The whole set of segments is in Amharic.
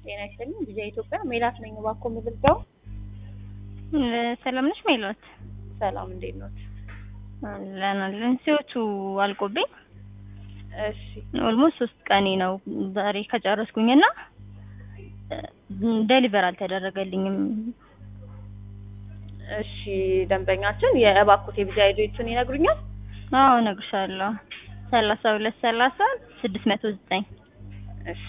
ጤና ይስጥልኝ ጊዜ ኢትዮጵያ ሜላት ነኝ። እባክዎ የምገልጸው ሰላም ነሽ ሜላት? ሰላም እንዴት ኖት? አለን አለን። ሲወቱ አልቆብኝ እሺ ኦልሞስት ሶስት ቀኔ ነው ዛሬ ከጨረስኩኝና ደሊቨር አልተደረገልኝም። እሺ ደንበኛችን የእባክዎት የቪዛ አይዲዎቹን ይነግሩኛል? አዎ እነግርሻለሁ። ሰላሳ ሁለት ሰላሳ ስድስት መቶ ዘጠኝ እሺ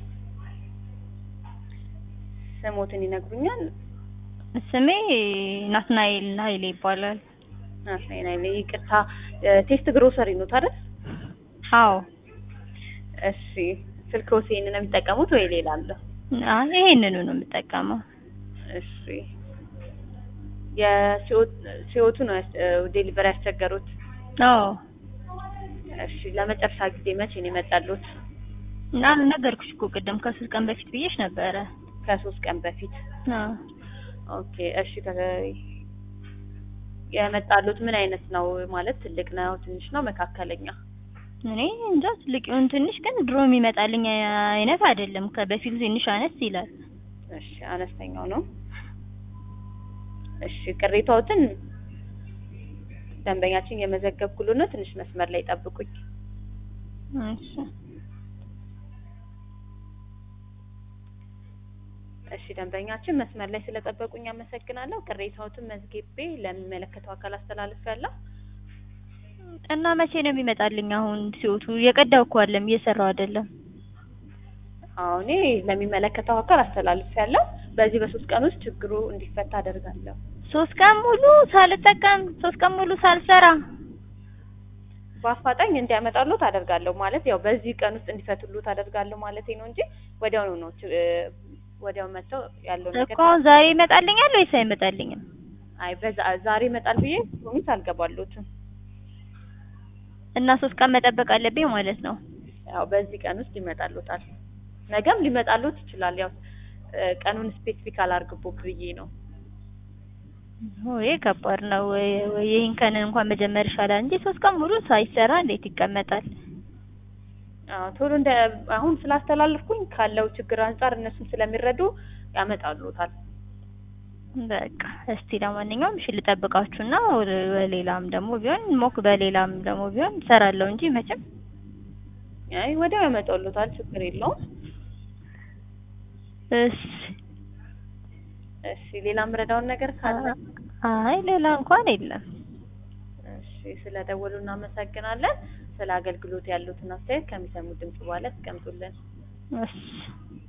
ስሞትን ይነግሩኛል? ስሜ ናትናኤል ኃይሌ ይባላል። ናትናኤል ኃይሌ ይቅርታ፣ ቴስት ግሮሰሪ ኖት አይደል? አዎ እሺ ስልክዎት ይሄንን ነው የሚጠቀሙት ወይ ሌላ አለ? አይ ይሄንኑ ነው የምጠቀመው። እሺ የሲኦቱ ነው ዴሊቨሪ ያስቸገሩት? አዎ እሺ ለመጨረሻ ጊዜ መቼ ነው የመጣሉት? እና ነገርኩሽ እኮ ቅድም ከሶስት ቀን በፊት ብዬሽ ነበረ። ከሶስት ቀን በፊት አዎ ኦኬ እሺ የመጣሉት ምን አይነት ነው ማለት ትልቅ ነው ትንሽ ነው መካከለኛ እኔ እንጃ ትልቅ ይሁን ትንሽ ግን ድሮ የሚመጣልኝ አይነት አይደለም ከበፊቱ ትንሽ አነስ ይላል እሺ አነስተኛው ነው እሺ ቅሬታዎትን ደንበኛችን የመዘገብኩሉ ነው ትንሽ መስመር ላይ ጠብቁኝ እሺ እሺ ደንበኛችን መስመር ላይ ስለጠበቁኝ አመሰግናለሁ። ቅሬታዎትን መዝግቤ ለሚመለከተው አካል አስተላልፌያለሁ። እና መቼ ነው የሚመጣልኝ? አሁን ሲወቱ የቀዳው እኮ አለም እየሰራው አይደለም። አዎ እኔ ለሚመለከተው አካል አስተላልፌያለሁ። በዚህ በሶስት ቀን ውስጥ ችግሩ እንዲፈታ አደርጋለሁ። ሶስት ቀን ሙሉ ሳልጠቀም ሶስት ቀን ሙሉ ሳልሰራ በአፋጣኝ እንዲያመጣሉት አደርጋለሁ። ማለት ያው በዚህ ቀን ውስጥ እንዲፈቱሉት አደርጋለሁ ማለት ነው እንጂ ወዲያውኑ ነው ወዲያው መጥተው ያለው ነገር እኮ ዛሬ ይመጣልኛል ወይስ አይመጣልኝም? አይ በዛ ዛሬ ይመጣል ብዬ ፕሮሚስ አልገባሉትም። እና ሶስት ቀን መጠበቅ አለብኝ ማለት ነው። ያው በዚህ ቀን ውስጥ ይመጣሉታል። ነገም ሊመጣሉት ይችላል። ያው ቀኑን ስፔሲፊክ አላርግቦ ብዬ ነው። ወይ ከባድ ነው። ወይ ይሄን ቀን እንኳን መጀመር ይሻላል እንጂ ሶስት ቀን ሙሉ ሳይሰራ እንዴት ይቀመጣል? አዎ ቶሎ እንደ አሁን ስላስተላለፍኩኝ ካለው ችግር አንጻር እነሱም ስለሚረዱ ያመጣሉታል። በቃ እስቲ ለማንኛውም እሺ ልጠብቃችሁና በሌላም ደግሞ ቢሆን ሞክ በሌላም ደግሞ ቢሆን እሰራለሁ እንጂ መቼም አይ ወዲያው ያመጣሉታል። ችግር የለውም። እሺ እሺ ሌላ ምረዳውን ነገር ካለ አይ ሌላ እንኳን የለም። እሺ ስለደወሉ እናመሰግናለን። ስለ አገልግሎት ያሉትን አስተያየት ከሚሰሙ ድምጽ በኋላ ያስቀምጡልን። እሺ